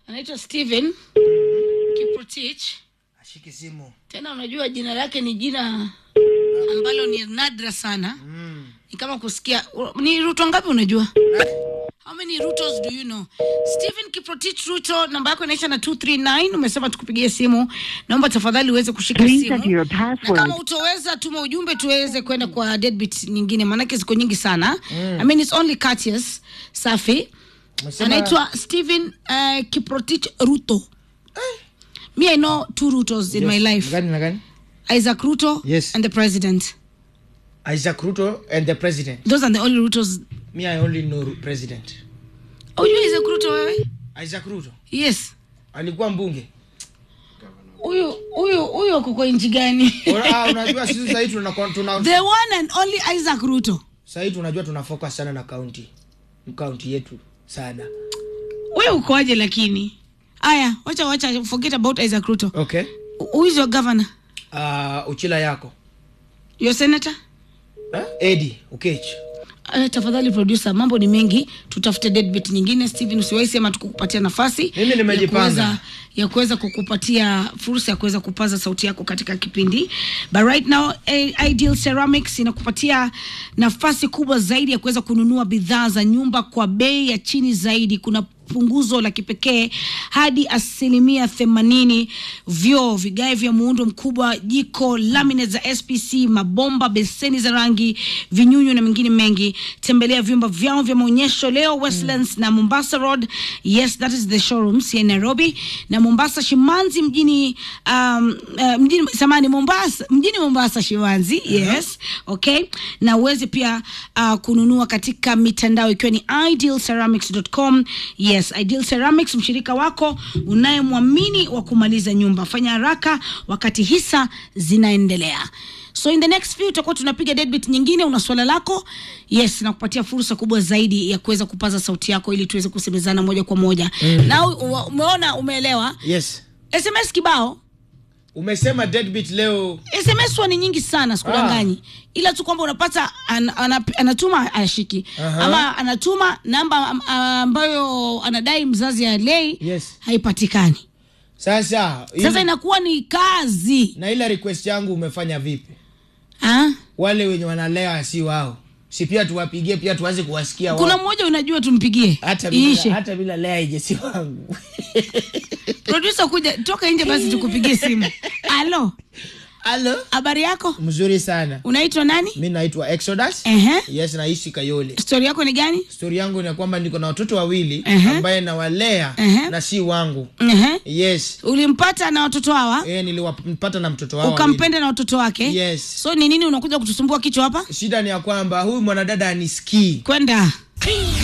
anaitwa Steven Kiprotich. ashiki simu Tena unajua jina lake ni jina ambalo ni nadra sana, mm. ni kama kusikia. Ni Ruto ngapi unajua? How many Rutos do you know? Stephen Kiprotich Ruto, namba yako inaisha na 239. Umesema tukupigie simu, naomba tafadhali uweze kushika Please simu, enter your na password. kama utoweza tuma ujumbe tuweze kwenda kwa deadbeat nyingine, maanake ziko nyingi sana. I mean it's only courteous. Safi. Umesema- Anaitwa Stephen uh, Kiprotich Ruto. Me I know two Rutos in Yes. my life. Gani na gani Isaac Ruto Yes. and the president. isaac ruto and the president Those are the only Rutos. me i only know president Ujua Isaac Ruto wewe? isaac ruto Yes. alikuwa mbunge Huyu huyu huyu uko kwa nchi gani? Ora- ah, unajua sisi sahii tuna, tuna, The one and only Isaac Ruto. sahii tunajua tuna focus sana na kaunti kaunti yetu sana Wewe ukoaje lakini? Aya, wacha wacha forget about Isaac Ruto. okay Who is your governor? uh, uchila yako Your senator? eh? edi ukech Uh, tafadhali producer, mambo ni mengi, tutafute deadbeat nyingine. Steven, usiwahi sema tukukupatia nafasi Mimi nimejipanga. ya kuweza- ya kuweza kukupatia fursa ya kuweza kupaza sauti yako katika kipindi, but right now eh, Ideal Ceramics inakupatia nafasi kubwa zaidi ya kuweza kununua bidhaa za nyumba kwa bei ya chini zaidi. Kuna punguzo la kipekee hadi asilimia themanini. Vyoo, vigae vya muundo mkubwa, jiko, laminate za SPC, mabomba, beseni za rangi, vinyunyu na mengine mengi. Tembelea vyumba vyao vya maonyesho leo Westlands na Mombasa Road. Yes, that is the showrooms here in Nairobi na Mombasa Shimanzi mjini um, uh, mjini samani Mombasa mjini Mombasa Shimanzi. Yes, okay, na uweze pia uh, kununua katika mitandao ikiwa ni idealceramics.com. Yes, Ideal Ceramics, mshirika wako unayemwamini wa kumaliza nyumba. Fanya haraka wakati hisa zinaendelea. So in the next few tutakuwa tunapiga deadbeat nyingine. Una swala lako, yes, na kupatia fursa kubwa zaidi ya kuweza kupaza sauti yako ili tuweze kusemezana moja kwa moja. Na u- umeona, umeelewa? yes SMS kibao umesema deadbeat leo SMS huwa ni nyingi sana, sikudanganyi, ila tu kwamba unapata an, ana, anatuma ashiki Aha. ama anatuma namba am- ambayo anadai mzazi alei Yes. haipatikani. sasa Sasa ili- inakuwa ni kazi na ile request yangu umefanya vipi ha? wale wenye wanalea si wao si pia tuwapigie pia tuanze kuwasikia wao. Kuna mmoja unajua tumpigie hata iishe. bila, hata bila lea ije si wangu Producer kuja toka nje basi tukupigie simu. Alo, halo habari yako? mzuri sana Unaitwa nani? mi naitwa exodus Ehe. yes naishi kayole Stori yako ni gani? stori yangu ni ya kwamba niko na watoto wawili Ehe. ambaye nawalea Ehe. na si wangu Ehe. yes Ulimpata na watoto hawa e, niliwampata na mtoto wao wawili. ukampenda na watoto wake Yes. so ni nini unakuja kutusumbua kichwa hapa shida ni ya kwamba huyu mwanadada anisikii kwenda